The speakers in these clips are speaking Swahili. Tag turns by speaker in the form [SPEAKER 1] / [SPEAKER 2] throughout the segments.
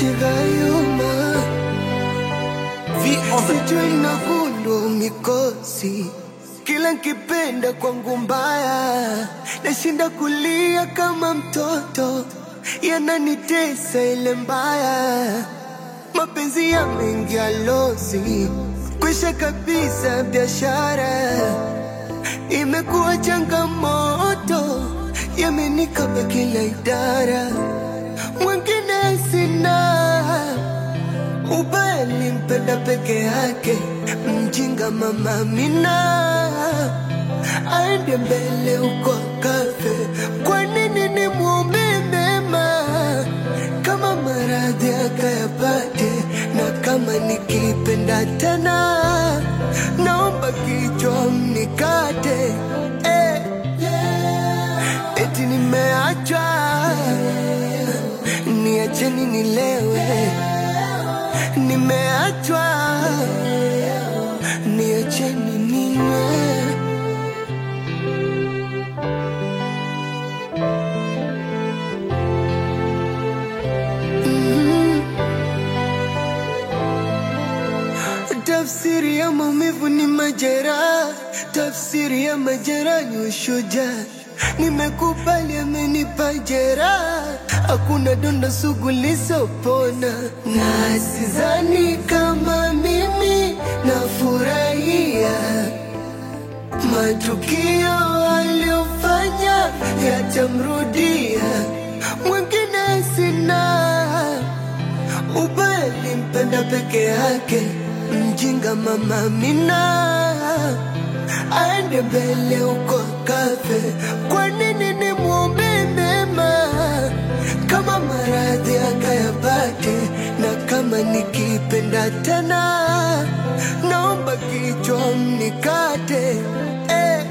[SPEAKER 1] Shigayuma
[SPEAKER 2] V on the
[SPEAKER 1] sijui inavundwa mikosi kila nkipenda kwangu mbaya nashinda kulia kama mtoto yananitesa ile mbaya mapenzi yameingia losi kwisha kabisa biashara imekuwa changamoto yamenikaba kila idara mwingine sina ubaya nimpenda peke yake, mjinga mama Amina aende mbele uko kafe. Kwa nini nimwombe mema kama maradhi akayapate, na kama nikipenda tena naomba kichwa mnikate eh. Eti nimeachwa niacheni nilewe nimeachwa niacheni ninywe Mhm. Tafsiri ya maumivu ni majeraha, tafsiri ya majeraha ni ushujaa. Nimekubali amenipa jeraha, hakuna donda sugu lisopona, na sidhani kama mimi nafurahia matukio aliyofanya yatamrudia. Mwingine sina ubaya nimpenda peke yake, mjinga mama Amina aende mbele huko kafe. Kwa nini nimwombe mema kama maradhi akayapate, na kama nikipenda tena naomba kichwa mnikate eh.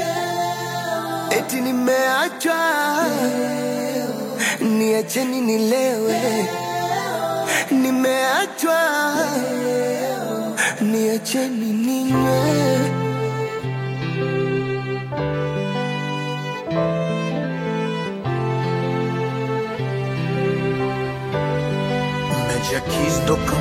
[SPEAKER 1] Eti nimeachwa niacheni nilewe, nimeachwa niacheni ninywe.
[SPEAKER 2] MediaKeys.com